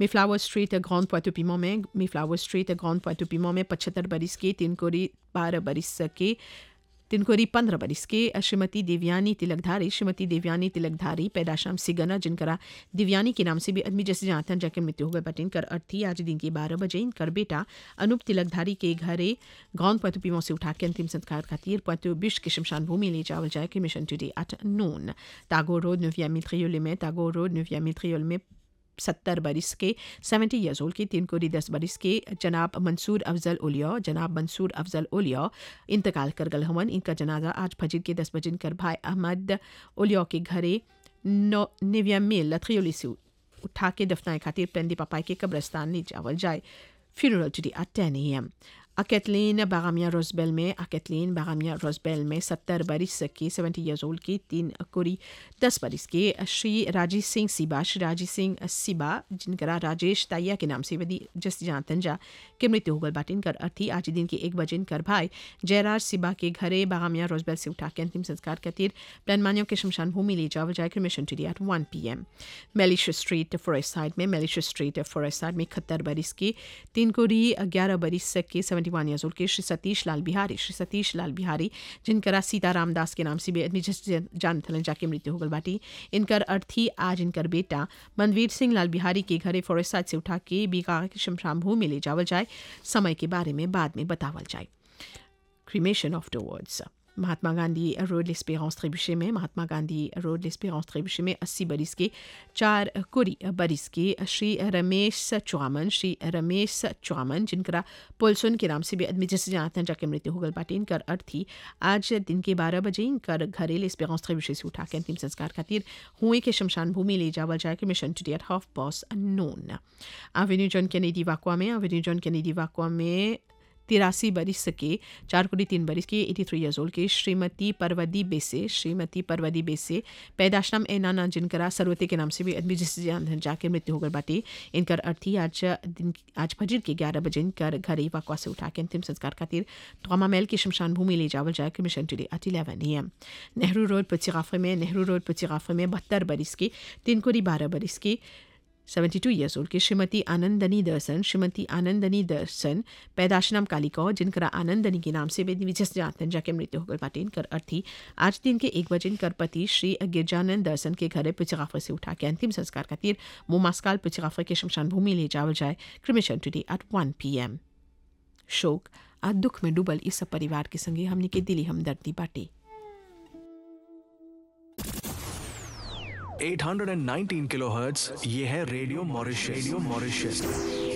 मिफ्लावर street grand पोइटोपिमो में मिफ्लावर street grand पोइटोपिमो में पचहत्तर बरिस के तीन कोरी बारह बरिस के तिनकोरी पंद्रह बरिस के श्रीमती देवयानी तिलकधारी श्रीमती देवयानी तिलकधारी पैदाशाम सिगना जिनकरा दिव्यानी के नाम से भी आदमी जैसे जानते हैं जाके मृत्यु हो गए बट इनकर अर्थी आज दिन के बारह बजे इनकर बेटा अनूप तिलकधारी के घरे गांव पतु पीमो से उठा के अंतिम संस्कार खातिर पतु बिश के शमशान भूमि ले जावल जाए कि cremation today at noon Tagore road नविया मित्रियोल में टागोर रोड नविया मित्रियोल में सत्तर बरिस के सेवेंटी ईयर्स ओल्ड के तीन कोरी दस बरिस के जनाब मंसूर अफजल ओलिया जनाब मंसूर अफजल ओलिया इंतकाल कर गल हवन इनका जनाजा आज फजर के दस बजे कर भाई अहमद ओलिया के घरे नौ निविया मिल लथरियोली से उठा के दफनाए खातिर पेंदी पापाई के कब्रस्तान ले जावल जाए फ्यूनरल टुडे एट टेन ए एम अकेतलीन बागामिया रोजबेल में अकेतलीन बागामिया रोजबेल में सत्तर बरिस की सेवेंटी ईयर्स ओल्ड की तीन कोरी दस बरिस के श्री राजेश सिंह सिबा श्री राजेश सिंह सिबा जिनकरा राजेश ताइया के नाम से वदी जस जानतन जा के मृत्यु हो गल बाटिन कर अर्थी आज दिन के एक बजे कर भाई जयराज सिबा के घरे बागामिया रोजबेल से उठा के अंतिम संस्कार खातिर प्लानमानियों के शमशान भूमि ले जावल जाए cremation today at one P M मेलिश स्ट्रीट फॉरेस्ट साइड में मेलिश स्ट्रीट फॉरेस्ट साइड में इकहत्तर बरिस की तीन कोरी ग्यारह बरिस के सेवेंटी वन ईयर्स ओल्ड के श्री सतीश लाल बिहारी श्री सतीश लाल बिहारी जिनकरा सीताराम दास के नाम से भी आदमी जिस जान थलन जाके मृत्यु हो गल बाटी इनकर अर्थी आज इनकर बेटा मनवीर सिंह लाल बिहारी के घरे फॉरेस्ट साइड से उठा के बीका के शमशान भूमि ले जावल जाए समय के बारे में बाद में बतावल जाए cremation of words Mahatma Gandhi road लेस्पेरेंस त्रिबुशे में महात्मा गांधी रोड लेस्पेरेंस त्रिबुशे में अस्सी बरिस के चार कुरी बरिस के श्री रमेश चौमन श्री रमेश चौमन जिनकरा पुलसुन के नाम से भी आदमी जैसे जानते हैं जाके मृत्यु हो गल बाटे इनकर अर्थी आज दिन के बारह बजे इनकर घरे लेस्पेरेंस त्रिबुशे से उठा के अंतिम संस्कार खातिर हुए के शमशान भूमि ले जावल जाए कि cremation today at half past noon avenue John Kennedy Vacoas में एवेन्यू जॉन कैनेडी वाकुआ में तिरासी बरिस के चार कोटी तीन बरिस की एटी थ्री ईयर्स ओल्ड के श्रीमती परवदी बेसे श्रीमती परवदी बेसे पैदाशनाम ए नाना जिनकरा सरवती के नाम से भी आदमी जिस जाके मृत्यु होकर बाटे इनकर अर्थी आज दिन आज फजर के ग्यारह बजे इनकर घर वाकवा से उठा के अंतिम संस्कार खातिर तोमा महल की शमशान भूमि ले जावल जाए कि cremation today at eleven A M Nehru road पचिगाफे में नेहरू रोड पचिगाफे में बहत्तर बरिस के तीन कोरी बारह बरिस की सेवेंटी टू ईयर्स ओल्ड की श्रीमती आनंदनी दर्शन श्रीमती आनंदनी दर्शन पैदाशनाम कालिका जिनकरा आनंदनी के नाम से विजस जानतन जाके मृत्यु होकर बाटे इनकर अर्थी आज दिन के एक बजे इनकर पति श्री गिरजानंद दर्शन के घरे पिचगाफर से उठा के अंतिम संस्कार खातिर मोमास्काल पिचगाफर के शमशान भूमि ले जावल जाए cremation today at one P M शोक आज दुख में डूबल इस सब परिवार के संगे हमने के दिली हमदर्दी बाटे 819 किलोहर्ट्ज ये है रेडियो मॉरिशस रेडियो मॉरिशस